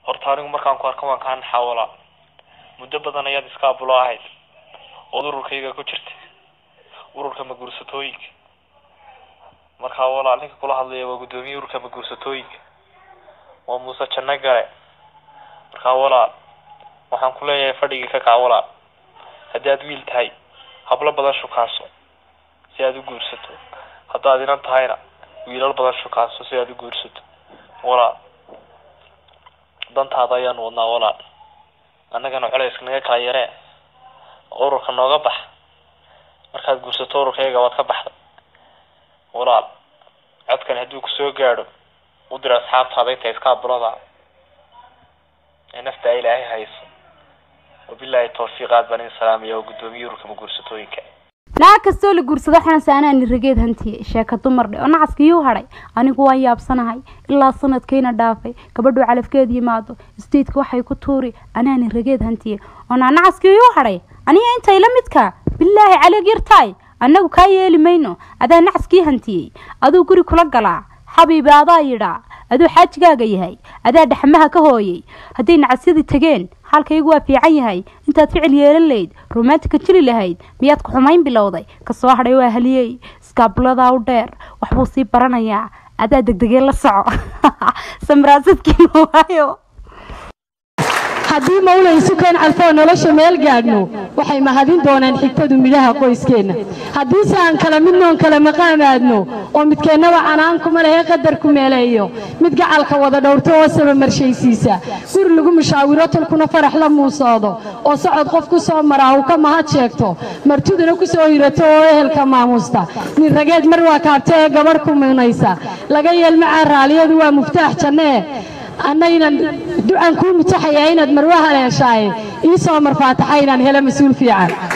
horta anigu markaan ku arka waan kaa naxaa walaal muddo badan ayaad iskaabulo ahayd ood ururkayga ku jirtay ururka maguursatooyinka markaa walaal ninka kula hadlaya waa guddoomiye ururka maguursatooyinka waa muuse janno gale markaa walaal waxaan ku leeyahay fadhigii ka kac walaal haddii aad wiil tahay hablo badan shukaaso si aad u guursato haddaad inan tahayna wiilal badan shukaaso si aad u guursato walaal dantaada ayaanu wadnaa walaal annagana culayska naga kala yaree ururka nooga bax markaad guursato ururkayga waad ka baxday walaal codkan hadduu kusoo gaadho u dir asxaabtaada inta iskaabulada ee nafta ilaahay hayso wabilaahi tawfiiq aad baan idin salaamaya oo guddoomiye ururka maguursatooyinka naag kastoo la guursado xanase anaani rageed hantiyey sheeka dumar dhe oo nacaskiyuu hadhay anigu waan yaabsanahay ilaa sanadkayna dhaafay gabadhuu calafkeed yimaado isteedka waxay ku tuuri anaani rageed hantiyey oo naa nacaskiyuu hadhay aniga intay la midka bilaahi caleeg yartaay annagu kaa yeeli mayno adaa nacaskii hantiyey aduu guri kula galaa xabiibi adaa yidhaa aduu xaajigaaga yahay adaa dhaxmaha ka hooyay hadday nacasyadii tageen xaalkaygu waa fiican yahay intaad ficil yeelan layd romantika jiri lahayd miyaad ku xumayn bilowday kasoo hadhay waa haliyey iskaabuladaa u dheer waxbuu sii baranayaa adaa degdegee la soco samraasadkii waayo haddii mawla isu keen calfoo nolosha meel gaadhno waxay mahadin doonaan xigtadu midhaha qoyskeenna haddiise aan kala midnoon kala maqaamaadno oo midkeennaba canaan kuma lehe qadar ku meeleeyo mid gacalka wada dhowrto oo saba marshaysiisa guri lagu mushaawiro tolkuna farax la muusoodo oo socod qof ku soo maraa uu ka mahad sheegto martiduna ku soo hirato oo ehelka maamuusta nin rageed mar waa kaabta ee gabadh ku muunaysa laga yeelmacaa raaliyadu waa muftaax jannee annaynan ducan kuu mutaxayaa inaad marwaha leeshaaye ii soo marfaataxa inaan helo mas-uul fiican